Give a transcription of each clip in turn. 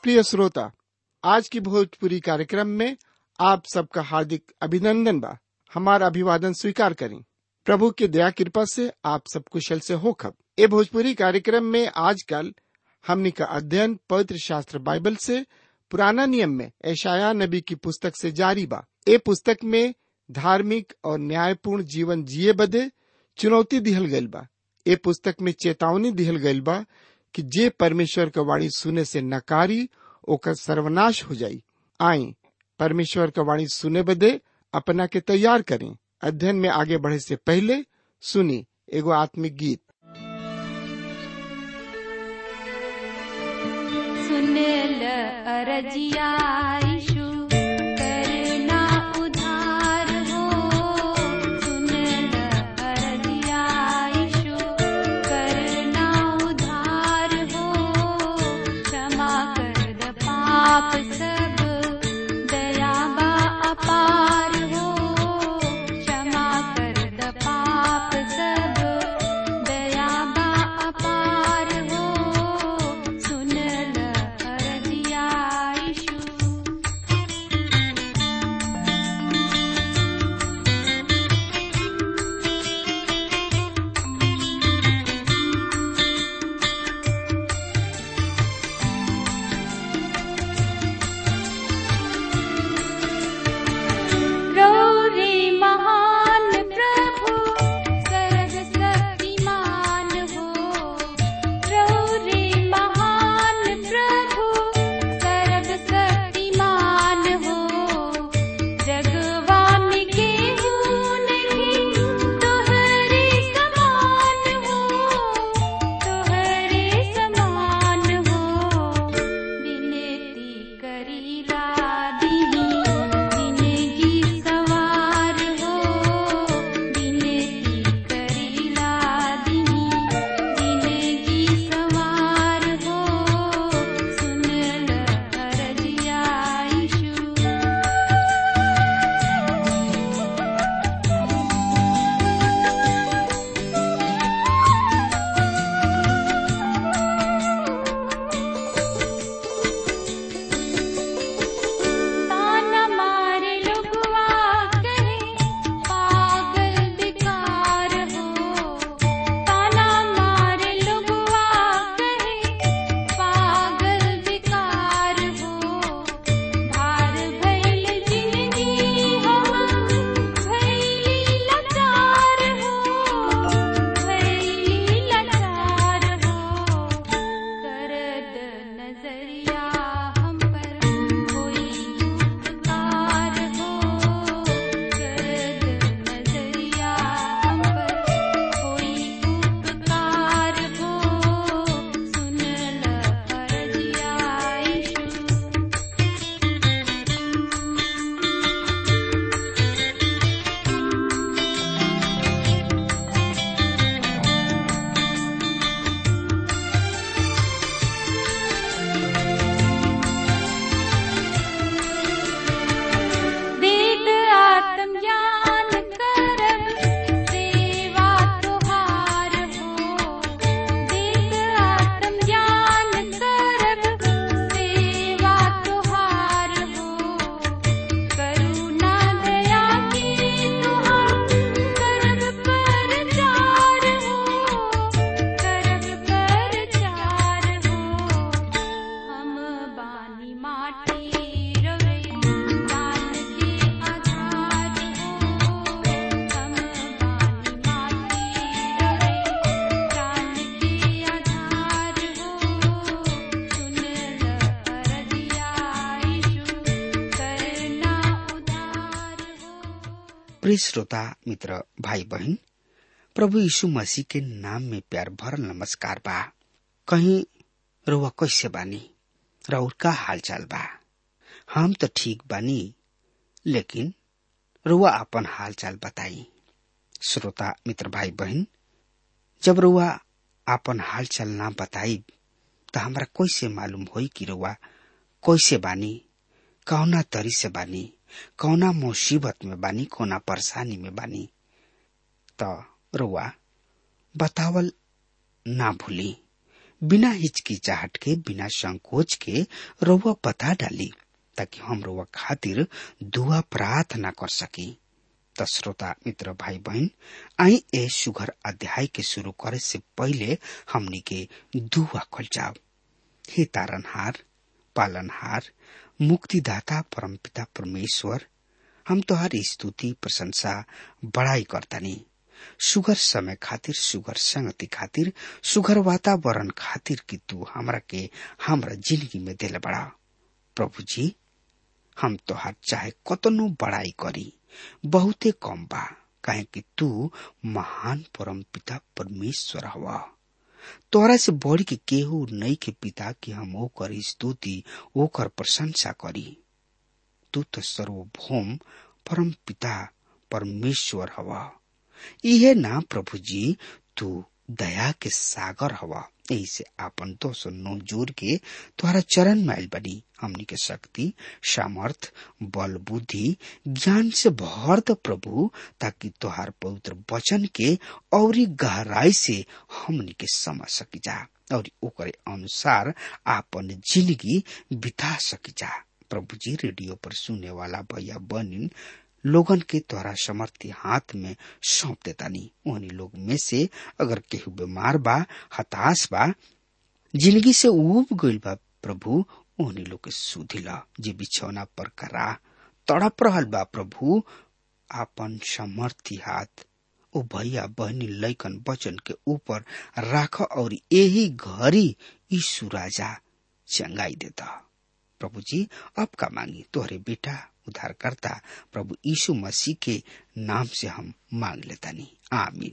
प्रिय श्रोता आज की भोजपुरी कार्यक्रम में आप सबका हार्दिक अभिनंदन बा हमारा अभिवादन स्वीकार करें प्रभु की दया कृपा से आप सब कुशल से हो खब ए भोजपुरी कार्यक्रम में आजकल हमनी का अध्ययन पवित्र शास्त्र बाइबल से पुराना नियम में ऐशाया नबी की पुस्तक से जारी बा ए पुस्तक में धार्मिक और न्यायपूर्ण जीवन जिए बदे चुनौती दिहल गइल बा ए पुस्तक में चेतावनी दिहल गइल बा कि जे परमेश्वर का वाणी सुने से नकारी ओकर सर्वनाश हो जाई आई परमेश्वर का वाणी सुने बदे अपना के तैयार करें अध्ययन में आगे बढ़े से पहले सुनी एगो आत्मिक गीत सुनेल अरजिया यीशु करना उधार हो सुनेल अरजिया यीशु करना उधार हो क्षमा कर द पाप सब दया बा अपार हो क्षमा कर द पाप सब दया बा अपार हो सुनल अरजिया यीशु गौरी महान प्रभु सर्व शक्तिमान हो गौरी महान प्रभु सर्व शक्तिमान हो जगवान के नहीं तोहरे समान हो तोहरे समान हो विनती करीला दीनी जिंदगी सवार हो विनती करीला दीनी जिंदगी सवार हो सुनल अरजिया यीशु ताना मारे लुगवा कहे पागल बेकार हो ताना मारे लुगवा कहे पागल बेकार हो भार भैल जिंदगी हम भैली लाचार हो भैली लाचार हो करद नजरिया हम पर कोई उपकार हो करद नजरिया हम पर कोई उपकार हो सुनल अरजिया यीशु वेद आत्मज्ञान करब सेवा तुहार हो वेद आत्मज्ञान करब सेवा तुहार हो करुणा दया की तुहार करब पर चार हो करब पर चार हो हम बानी माटी रवे दान के आधार हो हम बानी माटी रवे दान के आधार हो सुनल अरजिया यीशु करना उधार हो प्रिय श्रोता मित्र भाई बहन प्रभु यीशु मसीह के नाम में प्यार भरल नमस्कार बा कहीं रुआ कैसे बानी राउर का हाल चाल बा हम तो ठीक बानी लेकिन रुआ अपन हाल चाल बताई श्रोता मित्र भाई बहन जब रुआ अपन हाल चाल ना बताई तो हमरा कैसे मालूम होई कि रुआ कैसे बानी कौना तरी से बानी कौना मुसीबत में बानी कौना परेशानी में बानी त रुआ बतावल ना भूली बिना हिचकिचाहट के बिना संकोच के रउआ बता डाली ताकि हम रउआ खातिर दुआ प्रार्थना कर सकी त श्रोता मित्र भाई बहन आई ए सुघर अध्याय के शुरू करे से पहले हमनी के दुआ खोल जाओ हे तारनहार पालनहार मुक्तिदाता परमपिता परमेश्वर हम तोहार स्तुति प्रशंसा बड़ाई करतानी सुगर समय खातिर सुगर संगति खातिर सुगर वातावरण खातिर कि तू हमरा के हमरा जिंदगी में दिल बड़ा प्रभु जी हम तोहार चाहे कतनो बड़ाई करी बहुते कम बा काहे कि तू महान परम पिता परमेश्वर हवा तोरा से बढ़ के केहू नहीं के पिता कि हम ओकर स्तुति ओकर प्रशंसा करी तू तो सर्वभौम परम पिता परमेश्वर हवा इहे ना प्रभु जी तू दया के सागर हवा यही से आपन दोष नो जोर के तुम्हारा चरण में आयल बनी हमनी के शक्ति सामर्थ बल बुद्धि ज्ञान से भर द प्रभु ताकि तोहार पवित्र वचन के और गहराई से हमनी के समझ सकी जा और ओकरे अनुसार आपन जिंदगी बिता सकी जा प्रभु जी रेडियो पर सुने वाला भैया बनिन लोगन के द्वारा समर्थी हाथ में सौंप देतानी उन्हीं लोग में से अगर केहू बीमार बा हताश बा जिंदगी से उब गईल बा प्रभु उन्हीं लोग के सुधिला जे बिछौना पर करा तड़प रहल बा प्रभु आपन समर्थी हाथ ओ भैया बहनी लैकन बचन के ऊपर राख और यही घड़ी यीशु राजा चंगाई देता प्रभु जी अब का मांगी तोहरे बेटा उद्धारकर्ता प्रभु यीशु मसीह के नाम से हम मांग लेता नहीं आमीन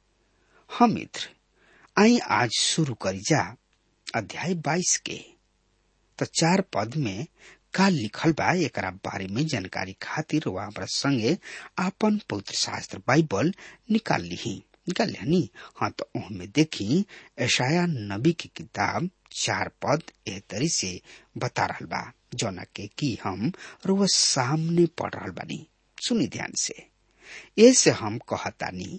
हम मित्र आई आज शुरू करी जा अध्याय बाईस के तो चार पद में का लिखल बा एकरा बारे में जानकारी खातिर वह हमारा संगे आपन पवित्र शास्त्र बाइबल निकाल ली निकाल ली हाँ तो उनमें देखी ऐशाया नबी की किताब चार पद एह तरी से बता रहा बा जौना के कि हम रोज सामने पढ़ रहा बानी सुनी ध्यान से ऐसे हम कहतानी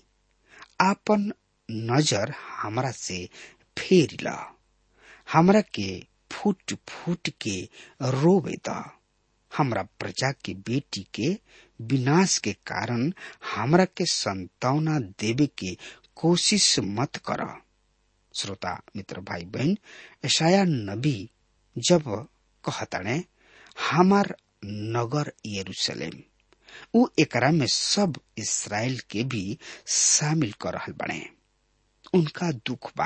आपन नजर हमरा से फेर ल हमरा के फूट फूट के रोवे द हमरा प्रजा के बेटी के विनाश के कारण हमरा के संतावना देवे के कोशिश मत कर श्रोता मित्र भाई बहन ऐशाया नबी जब कहताणे हमार नगर यरूशलेम उ एकरा में सब इसराइल के भी शामिल कर रहल बने उनका दुख बा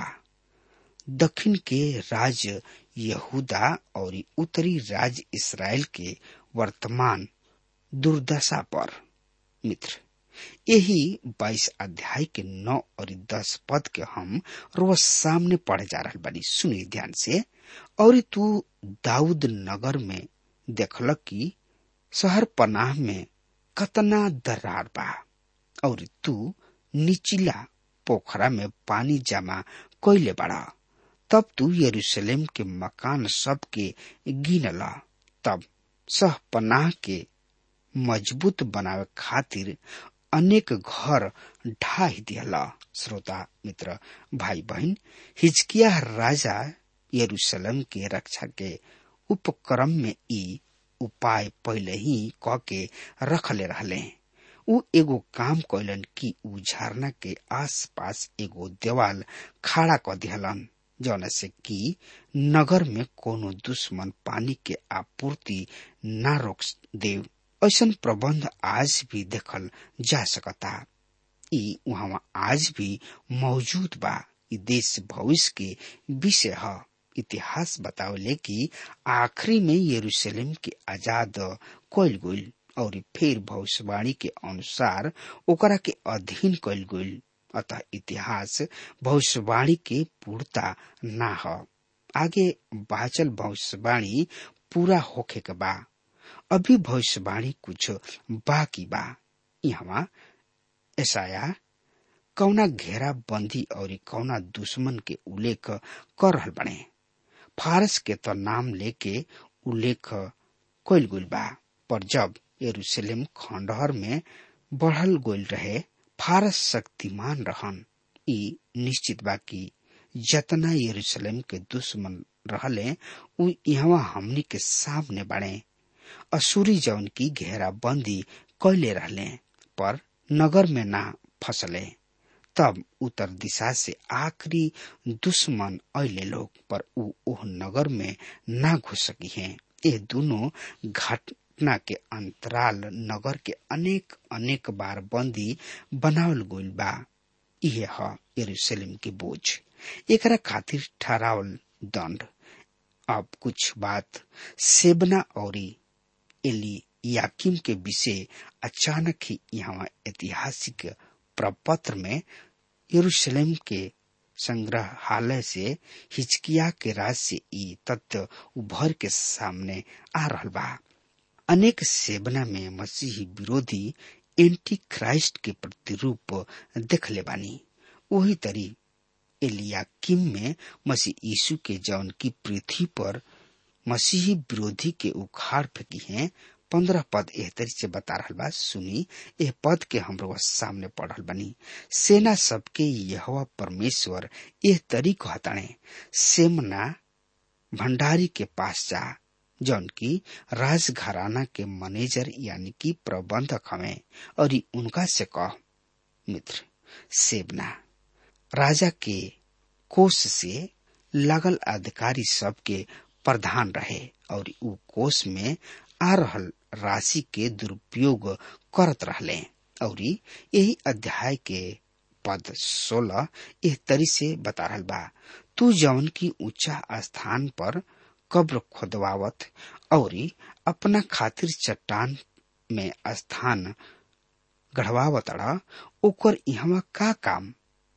दक्षिण के राज यहूदा और उत्तरी राज इसराइल के वर्तमान दुर्दशा पर मित्र यही बाईस अध्याय के नौ और दस पद के हम रोज सामने पढ़े जा रहा बनी सुनी ध्यान से और तू दाऊद नगर में देखल कि शहर पनाह में कतना दरार बा और तू निचिला पोखरा में पानी जमा कैले बड़ा तब तू यरूशलेम के मकान सब के गिनला तब सह पनाह के मजबूत बनावे खातिर अनेक घर ढाही दियला श्रोता मित्र भाई बहन हिजकिया राजा यरूशलेम के रक्षा के उपक्रम में ई उपाय पहले ही क के रखले रहले उ एगो काम कैलन कि उ झरना के आसपास एगो देवाल खड़ा क दिहलन जौन से कि नगर में कोनो दुश्मन पानी के आपूर्ति न रोक देव ऐसन प्रबंध आज भी देखल जा सकता ई वहाँ आज भी मौजूद बा ई देश भविष्य के विषय है इतिहास बतावले कि आखिरी में यरूशलेम के आजाद कइल गइल और फिर भविष्यवाणी के अनुसार ओकरा के अधीन कइल गइल अतः इतिहास भविष्यवाणी के पूर्णता ना ह आगे बाचल भविष्यवाणी पूरा होखे के बा अभी भविष्यवाणी कुछ बाकी बा यहाँ ऐसाया कौना घेरा बंदी और कौना दुश्मन के उल्लेख कर रहल बने फारस के तो नाम लेके उल्लेख कइल गइल बा पर जब यरूशलेम खंडहर में बढ़ल गइल रहे फारस शक्तिमान रहन ई निश्चित बा कि जतना यरूशलेम के दुश्मन रहले उ यहाँ हमनी के सामने बढ़े असुरी जौन की घेरा बंदी कैले रहले पर नगर में ना फसले तब उत्तर दिशा से आखिरी दुश्मन ऐले लोग पर उ ओह नगर में ना घुस सकी हैं ये दोनों घटना के अंतराल नगर के अनेक अनेक बार बंदी बनावल गइल बा इहे ह यरूशलेम के बोझ एकरा खातिर ठहरावल दंड अब कुछ बात सेबना और एली याकिम के विषय अचानक ही यहाँ ऐतिहासिक प्रपत्र में यरूशलेम के संग्रहालय से हिचकिया के राज से ई तथ्य उभर के सामने आ रहल बा अनेक सेवना में मसीही विरोधी एंटी क्राइस्ट के प्रतिरूप देखले बानी वही तरी एलियाकिम में मसीह यीशु के जौन की पृथ्वी पर मसीही विरोधी के उखाड़ फेंकी हैं पंद्रह पद एह तरी से बता रहल बा सुनी एह पद के हमरो सामने पढ़ल बनी सेना सबके यहवा परमेश्वर एह तरी कहताणे सेमना भंडारी के पास जा जौन की राज घराना के मैनेजर यानी कि प्रबंधक हमें और ई उनका से कह मित्र सेबना राजा के कोष से लगल अधिकारी सबके प्रधान रहे और उ कोष में आ रहल राशि के दुरुपयोग करत रहले और यही अध्याय के पद सोलह एह तरी से बता रहल बा तू जौन की ऊंचा स्थान पर कब्र खोदवावत और अपना खातिर चट्टान में स्थान गढ़वावत ओकर यहाँ का काम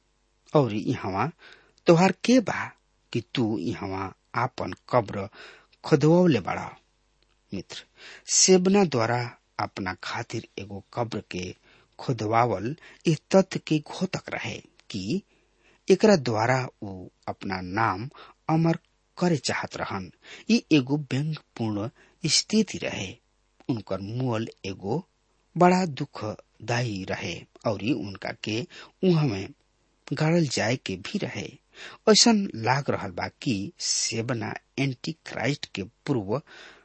और यहाँ तोहार के बा कि तू यहाँ आपन कब्र खोदवले बड़ा मित्र सेबना द्वारा अपना खातिर एगो कब्र के खुदवावल इस तथ्य के घोतक रहे कि एकरा द्वारा वो अपना नाम अमर करे चाहत रहन ये एगो व्यंगपूर्ण स्थिति रहे उनकर मूल एगो बड़ा दुखदायी रहे और उनका के उहाँ में गाड़ल जाए के भी रहे ऐसा लाग रहल बा कि सेबना एंटी क्राइस्ट के पूर्व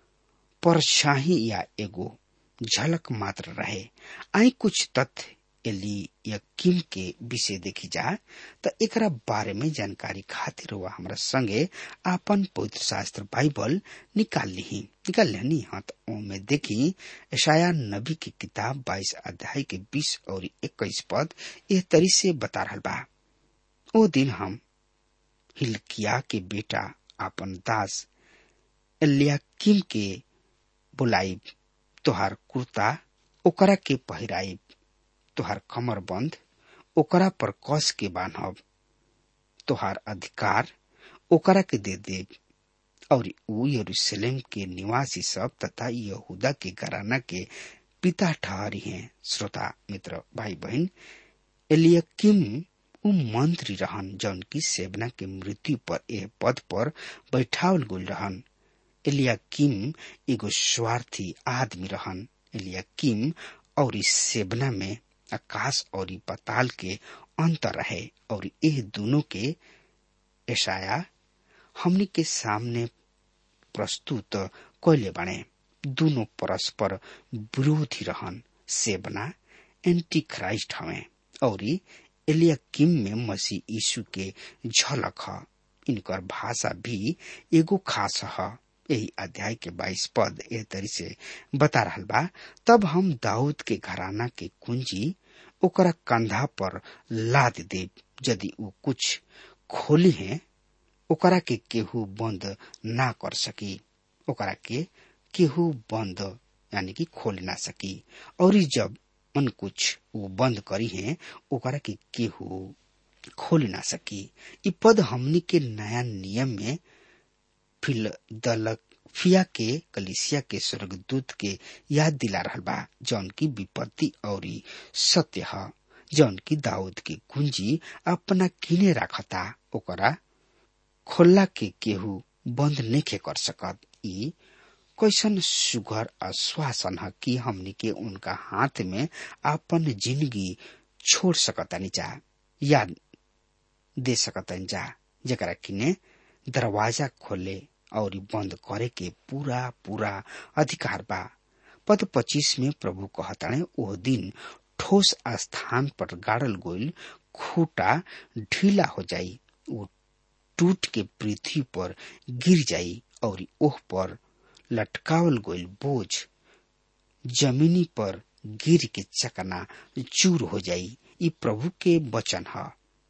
परछाही या एगो झलक मात्र रहे आई कुछ तथ्य एली या किम के विषय देखी जाए तो एकरा बारे में जानकारी खातिर हुआ हमरा संगे आपन पवित्र शास्त्र बाइबल निकाल ली निकाल लेनी हाँ तो में देखी ईशाया नबी की किताब बाईस अध्याय के बीस और इक्कीस पद यह तरी से बता रहा बा ओ दिन हम हिलकिया के बेटा आपन दास एलियाकिम के बुलाइब तोहार कुर्ता ओकरा के पहिराइब तोहार कमर बंद ओकरा पर कस के बांधब तोहार अधिकार ओकरा के दे देब और ऊ यरूशलेम के निवासी सब तथा यहूदा के घराना के पिता ठहरी हैं श्रोता मित्र भाई बहन एलियकिम उ मंत्री रहन जौन की सेवना के मृत्यु पर एह पद पर बैठावल गुल रहन एलियाकिम एगो स्वार्थी आदमी रहन एलियाकिम और इस सेवना में आकाश और पताल के अंतर रहे और यह दोनों के ऐसाया हमनी के सामने प्रस्तुत कैले बने दोनों परस्पर विरोधी रहन सेवना एंटी क्राइस्ट हमें और एलियाकिम में मसीह यीशु के झलक ह इनकर भाषा भी एगो खास ह यही अध्याय के बाईस पद एह तरी से बता रहा बा तब हम दाऊद के घराना के कुंजी ओकरा कंधा पर लाद देव यदि वो कुछ खोली है ओकरा के केहू बंद ना कर सकी ओकरा के केहू बंद यानी कि खोल ना सकी और जब मन कुछ वो बंद करी है ओकरा के केहू खोल ना सकी इ पद हमनी के नया नियम में फिलदलफिया के कलिसिया के स्वर्गदूत के याद दिला रहल बा जौन की विपत्ति और सत्य है जौन की दाऊद के कुंजी अपना किने रखता ओकरा खोला के केहू बंद नहीं कर सकत ई कैसन सुगर आश्वासन है कि हमनी के उनका हाथ में अपन जिंदगी छोड़ सकतानी जा याद दे सकतन जा जकरा किने दरवाजा खोले और बंद करे के पूरा पूरा अधिकार बा पद पच्चीस में प्रभु कहताणे ओह दिन ठोस स्थान पर गाड़ल गोइल खूटा ढीला हो जाई वो टूट के पृथ्वी पर गिर जाई और ओह पर लटकावल गोइल बोझ जमीनी पर गिर के चकना चूर हो जाई ई प्रभु के वचन ह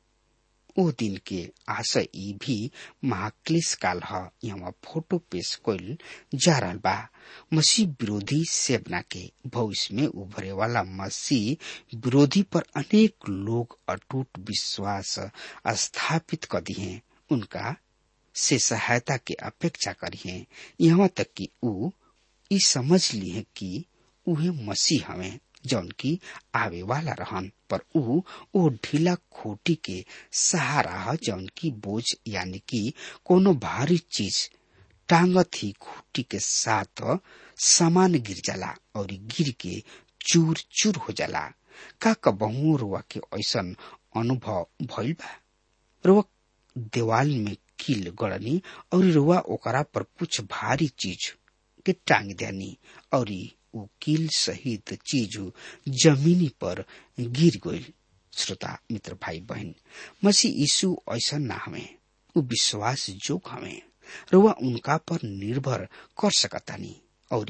ओ दिन के आशय ई भी महाक्लेश काल ह यहाँ फोटो पेश कइल जा रहल बा मसीह विरोधी सेवना के भविष्य में उभरे वाला मसीह विरोधी पर अनेक लोग अटूट विश्वास स्थापित कर दिए उनका से सहायता के अपेक्षा करिए यहाँ तक कि ऊ ई समझ लिए कि उहे मसीह हमें जौन की आवे वाला रहन पर ऊ ओ ढीला खोटी के सहारा ह जौन की बोझ यानी कि कोनो भारी चीज टांगत ही खूटी के साथ सामान गिर जाला और गिर के चूर चूर हो जाला का कबहू रुआ के ऐसन अनुभव भइल बा रुआ देवाल में कील गड़नी और रुआ ओकरा पर कुछ भारी चीज के टांग देनी और ऊ कील सहित चीज जमीनी पर गिर गई श्रोता मित्र भाई बहन मसीह यीशु ऐसा ना हमें ऊ विश्वास जोग हमें रुआ उनका पर निर्भर कर सकतानी और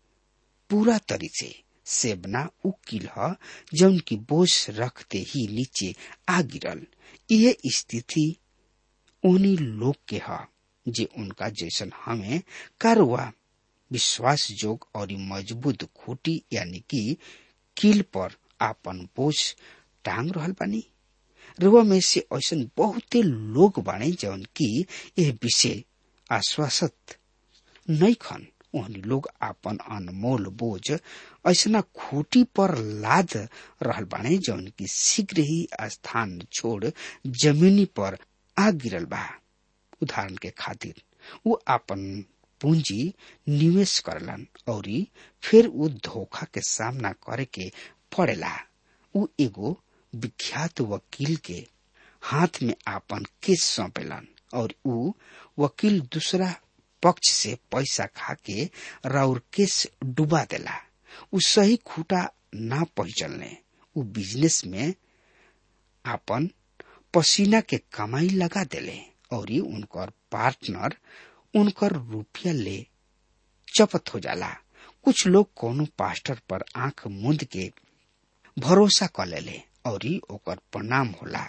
पूरा तरी से सेबना उ किल ह जौन की बोझ रखते ही नीचे आ गिरल यह स्थिति उन्हीं लोग के ह जे उनका जैसन हमें कारुआ विश्वास जोग और मजबूत खूटी यानी कि कील पर आपन बोझ टांग रहल बानी रुआ में से ऐसा बहुते लोग बाणे जौन की यह विषय आश्वासत नहीं खन उहनी लोग आपन अनमोल बोझ ऐसा खूटी पर लाद रहल बाणे जौन की शीघ्र ही स्थान छोड़ जमीनी पर आ गिरल बा उदाहरण के खातिर वो आपन पूंजी निवेश करलन और फिर उ धोखा के सामना करे के पड़ेला उ एगो विख्यात वकील के हाथ में आपन केस सौंपेलन और उ वकील दूसरा पक्ष से पैसा खा के राउर केस डुबा देला उ सही खूटा ना पहचलने उ बिजनेस में आपन पसीना के कमाई लगा देले और उनकर पार्टनर उनकर रुपया ले चपत हो जाला कुछ लोग कोनो पास्टर पर आंख मूंद के भरोसा कर लेले और ओकर परिणाम होला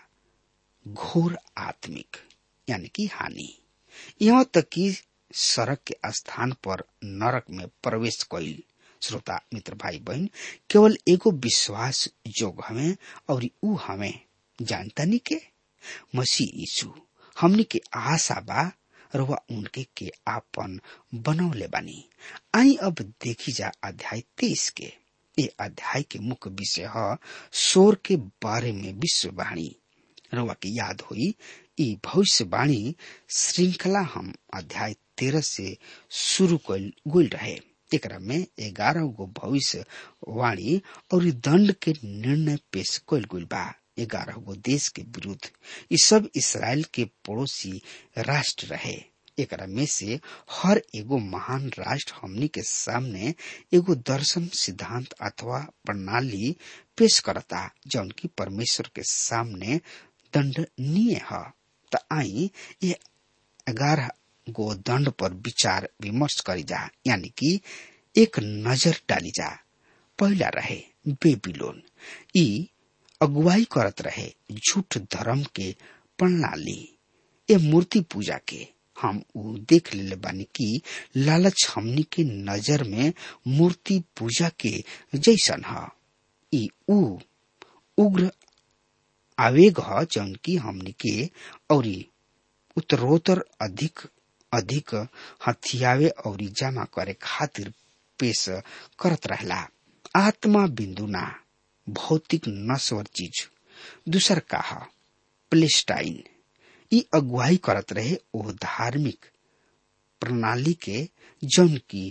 घोर आत्मिक यानी कि हानि यहाँ तक कि सड़क के स्थान पर नरक में प्रवेश कैल श्रोता मित्र भाई बहन केवल एगो विश्वास जोग हमें और ऊ हमें जानता नहीं के मसीह यीशु हमनी के आशा बा रुआ उनके के आपन बनौले बानी आई अब देखी जा अध्याय तेईस के ये अध्याय के मुख्य विषय है शोर के बारे में विश्ववाणी रुआ की याद हुई ई भविष्यवाणी श्रृंखला हम अध्याय तेरह से शुरू गुल रहे एकरा में ग्यारह गो भविष्य वाणी और दंड के निर्णय पेश कल गुल बा ग्यारह गो देश के विरुद्ध ये सब इसराइल के पड़ोसी राष्ट्र रहे एकरा में से हर एगो महान राष्ट्र हमनी के सामने एगो दर्शन सिद्धांत अथवा प्रणाली पेश करता जौन की परमेश्वर के सामने दंडनीय है त आई ये ग्यारह गो दंड पर विचार विमर्श करी जा यानी कि एक नजर डाली जा पहला रहे बेबीलोन ई अगुवाई करत रहे झूठ धर्म के प्रणाली ए मूर्ति पूजा के हम उ देख ले बानी कि लालच हमनी के नजर में मूर्ति पूजा के जैसन ह ई उ उग्र आवेग ह जौन की हमनी के और उत्तरोत्तर अधिक अधिक हथियावे और जमा करे खातिर पेश करत रहला आत्मा बिंदु ना भौतिक नश्वर चीज दूसर का ह प्लेस्टाइन ई अगुवाई करत रहे ओ धार्मिक प्रणाली के जौन की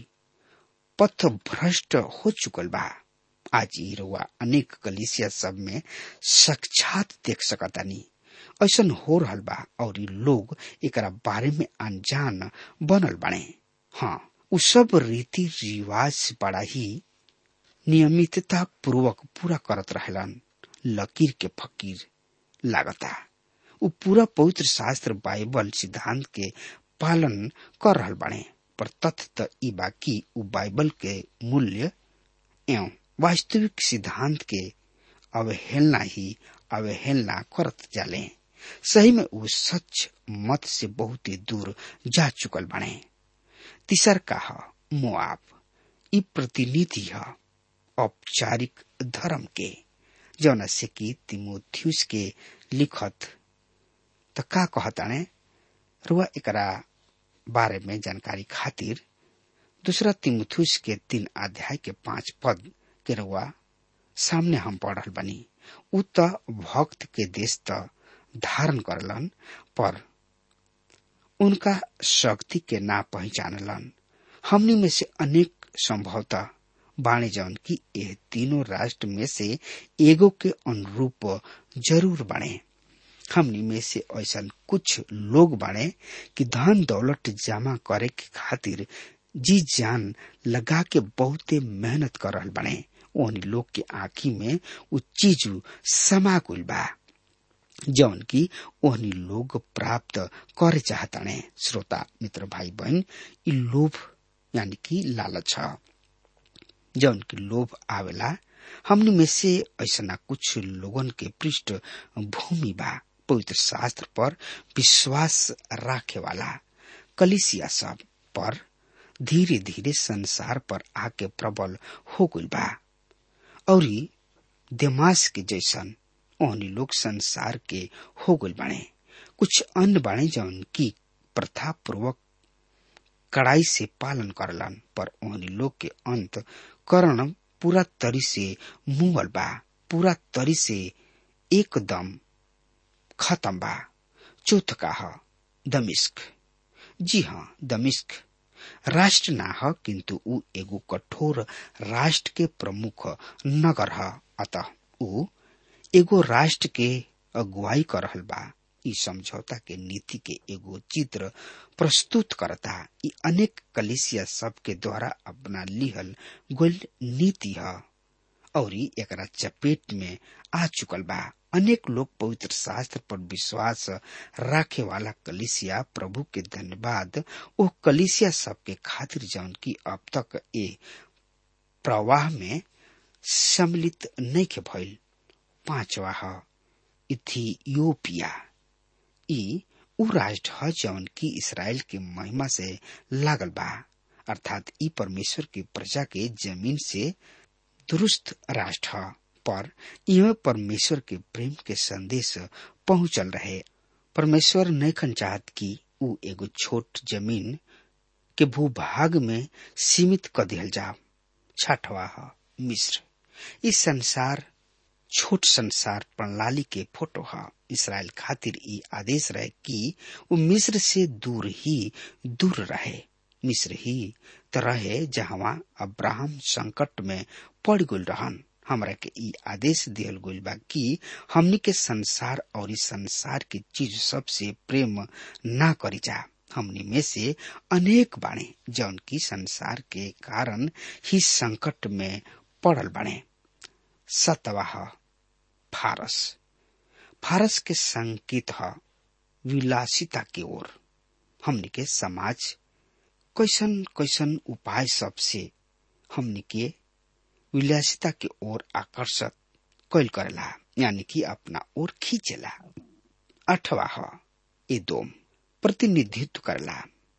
पथ भ्रष्ट हो चुकल बा आज ई रुआ अनेक कलिसिया सब में साक्षात देख सकतानी ऐसन हो रहल बा और इ लोग एकरा बारे में अनजान बनल बने हाँ उ सब रीति रिवाज बड़ा ही नियमितता पूर्वक पूरा करत रहलन लकीर के फकीर लागता उ पूरा पवित्र शास्त्र बाइबल सिद्धांत के पालन कर रहल बने पर तथ्य त ई बाकी उ बाइबल के मूल्य एवं वास्तविक सिद्धांत के अवहेलना ही अवहेलना करत जाले सही में उ सच मत से बहुत ही दूर जा चुकल बने तीसर का ह मोआब ई प्रतिनिधि ह औपचारिक धर्म के जौन से कि तिमोथियस के लिखत त का कहताने रुआ एकरा बारे में जानकारी खातिर दूसरा तिमुथुस के तीन अध्याय के पांच पद के रुआ सामने हम पढ़ल बनी उ त भक्त के देश त धारण करलन पर उनका शक्ति के ना पहचानलन हमनी में से अनेक संभवतः बाणे जौन की यह तीनों राष्ट्र में से एगो के अनुरूप जरूर बने हमनी में से ऐसा कुछ लोग बाड़े कि धन दौलत जमा करे के खातिर जी जान लगा के बहुते मेहनत कर रहल बने ओहनी लोग के आँखी में उ चीज समा गइल बा जौन की ओहनी लोग प्राप्त करे चाहताने श्रोता मित्र भाई बहन इ लोभ यानी कि लालच है जौन की लोभ आवेला हमनी में से ऐसा कुछ लोगन के पृष्ठ भूमि बा पवित्र शास्त्र पर विश्वास राखे वाला कलिसिया सब पर धीरे धीरे संसार पर आके प्रबल हो गइल बा और दिमास के जैसन ओहनी लोग संसार के हो गइल बाणे कुछ अन्य बाणे जौन की प्रथा पूर्वक कड़ाई से पालन करलन पर ओहनी लोग के अंत करण पूरा तरी से मुंगल बा पूरा तरी से एकदम खत्म बा चौथ का ह दमिश्क जी हाँ दमिश्क राष्ट्र ना ह किंतु उ एगो कठोर राष्ट्र के प्रमुख नगर ह अतः उ एगो राष्ट्र के अगुवाई कर रहल बा इ समझौता के नीति के एगो चित्र प्रस्तुत करता इ अनेक कलिसिया सब के द्वारा अपना लिहल गोल नीति है और एकरा चपेट में आ चुकल बा अनेक लोग पवित्र शास्त्र पर विश्वास राखे वाला कलिसिया प्रभु के धन्यवाद ओ कलिसिया सब के खातिर जौन की अब तक ए प्रवाह में सम्मिलित नहीं के भइल पांचवा है इथियोपिया ई उ राष्ट्र है जौन की इसराइल के महिमा से लागल बा अर्थात ई परमेश्वर की प्रजा के जमीन से दुरुस्त राष्ट्र है पर यह परमेश्वर के प्रेम के संदेश पहुंचल रहे परमेश्वर नैखन चाहत कि उ एगो छोट जमीन के भूभाग में सीमित कर दिहल जा छठवा है मिस्र इस संसार छोट संसार प्रणाली के फोटो है इसराइल खातिर ई आदेश रहे कि वो मिस्र से दूर ही दूर रहे मिस्र ही तो रहे जहां अब्राहम संकट में पड़ गल रहन हमरा के ई आदेश दियल गइल बा कि हमनी के संसार और इस संसार की चीज सबसे प्रेम ना करी जा हमनी में से अनेक बाणे जौन की संसार के कारण ही संकट में पड़ल बाणे सतवाह फारस फारस के संकेत है विलासिता की ओर हमनी के समाज कैसन कैसन उपाय सबसे हमनी के विलासिता की ओर आकर्षक कैल करेला यानी कि अपना ओर खींचेला अठवा है एदोम प्रतिनिधित्व करला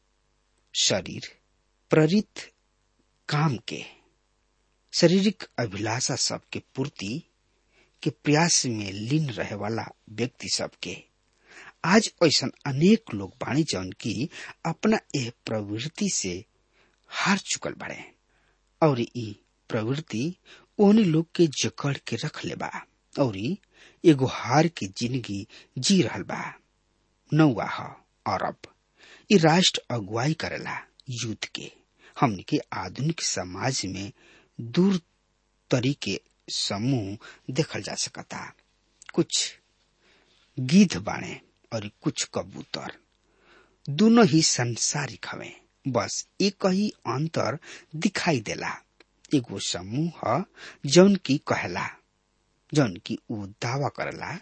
शरीर प्रेरित काम के शारीरिक अभिलाषा सबके पूर्ति के प्रयास में लीन रहे वाला व्यक्ति सबके आज ऐसा अनेक लोग बाणी जौन की अपना यह प्रवृत्ति से हार चुकल बाड़े और ई प्रवृत्ति ओने लोग के जकड़ के रख ले बा और एगो हार की जिंदगी जी रहल बा नौवा ह अरब ई राष्ट्र अगुवाई करेला युद्ध के हमने के आधुनिक समाज में दूर तरीके समूह देखल जा सकता कुछ गिद्ध बाणे और कुछ कबूतर दोनों ही संसारिक हवे बस एक ही अंतर दिखाई देला एगो समूह ह जौन की कहला जौन की ऊ दावा करला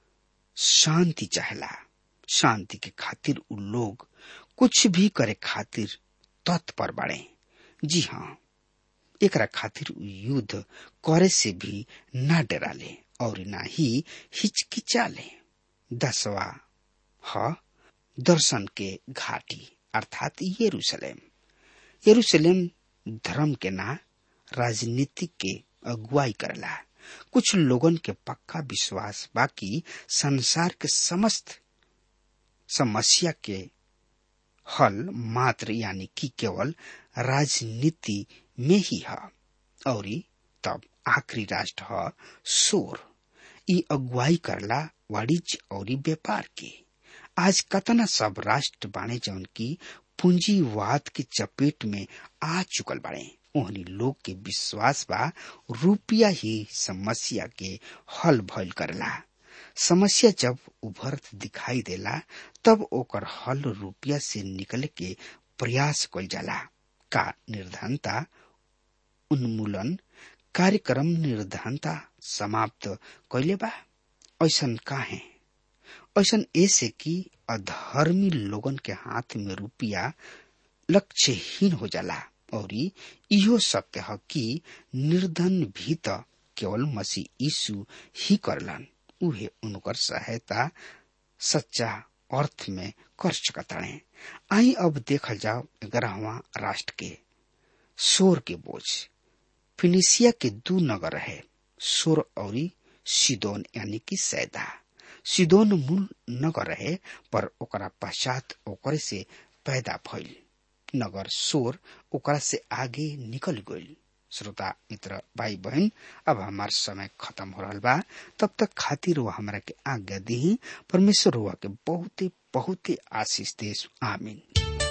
शांति चाहला शांति के खातिर उ लोग कुछ भी करे खातिर तत्पर बाड़े जी हाँ एकरा खातिर उ युद्ध करे से भी ना डराले और ना ही हिचकिचाले दसवा ह दर्शन के घाटी अर्थात यरूशलेम यरूशलेम धर्म के ना राजनीतिक के अगुवाई करला कुछ लोगन के पक्का विश्वास बाकी संसार के समस्त समस्या के हल मात्र यानी कि केवल राजनीति में ही है और तब आखिरी राष्ट्र है सोर ई अगुवाई करला वाणिज्य और व्यापार के आज कतना सब राष्ट्र बाणे जौन की पूंजीवाद की चपेट में आ चुकल बाड़े ओहनी लोग के विश्वास बा रुपया ही समस्या के हल भल करला समस्या जब उभरत दिखाई देला तब ओकर हल रुपया से निकले के प्रयास कल जाला का निर्धनता उन्मूलन कार्यक्रम निर्धनता समाप्त कैले बा ऐसन काहे ऐसन ऐसे कि अधर्मी लोगन के हाथ में रुपया लक्ष्यहीन हो जाला और इहो सत्य है कि निर्धन भी तो केवल मसीह यीशु ही करलन उहे उनकर सहायता सच्चा अर्थ में कर सकताड़े आई अब देखल जाओ ग्यारहवा राष्ट्र के सोर के बोझ फिनिसिया के दू नगर है सोर और सिदोन यानी कि सैदा सिदोन मूल नगर रहे पर ओकरा पश्चात ओकरे से पैदा भइल नगर सोर ओकरा से आगे निकल गइल श्रोता मित्र भाई बहन अब हमार समय खत्म हो रहा बा तब तक खातिर वो हमरा के आज्ञा दी परमेश्वर हुआ के बहुते बहुते आशीष देश आमीन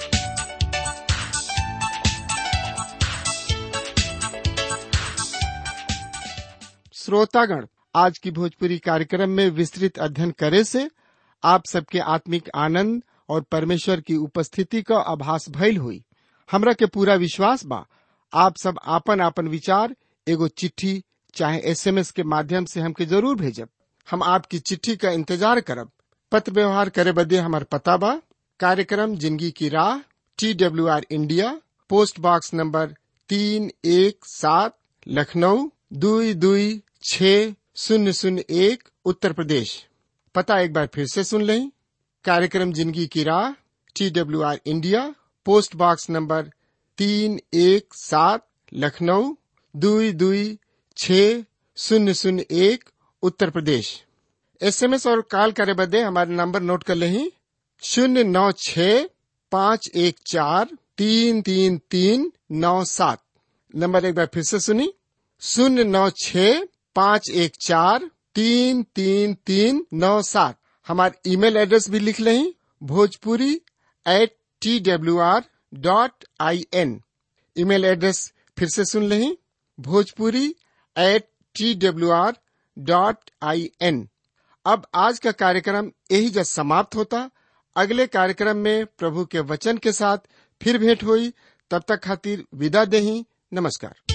श्रोतागण आज की भोजपुरी कार्यक्रम में विस्तृत अध्ययन करे से आप सबके आत्मिक आनंद और परमेश्वर की उपस्थिति का आभास भइल हुई हमरा के पूरा विश्वास बा आप सब आपन आपन विचार एगो चिट्ठी चाहे एसएमएस के माध्यम से हमके जरूर भेजब हम आपकी चिट्ठी का इंतजार करब पत्र व्यवहार करे बदे हमार पता बा कार्यक्रम जिंदगी की राह T W R India post box number तीन एक सात लखनऊ दुई दुई छ शून्य शून्य एक उत्तर प्रदेश पता एक बार फिर से सुन लें कार्यक्रम जिंदगी की राह T W R India post box number तीन एक सात लखनऊ दुई दुई छ शून्य शून्य एक उत्तर प्रदेश एसएमएस और कॉल करे बदे हमारे नंबर नोट कर लें शून्य नौ छ पाँच एक चार तीन तीन तीन नौ सात नंबर एक बार फिर से सुनी शून्य नौ छ पाँच एक चार तीन तीन तीन नौ सात हमारे ईमेल एड्रेस भी लिख लें Bhojpuri at T W R dot I N email address फिर से सुन लें Bhojpuri at T W R dot I N अब आज का कार्यक्रम यही जब समाप्त होता अगले कार्यक्रम में प्रभु के वचन के साथ फिर भेंट हुई तब तक खातिर विदा देही नमस्कार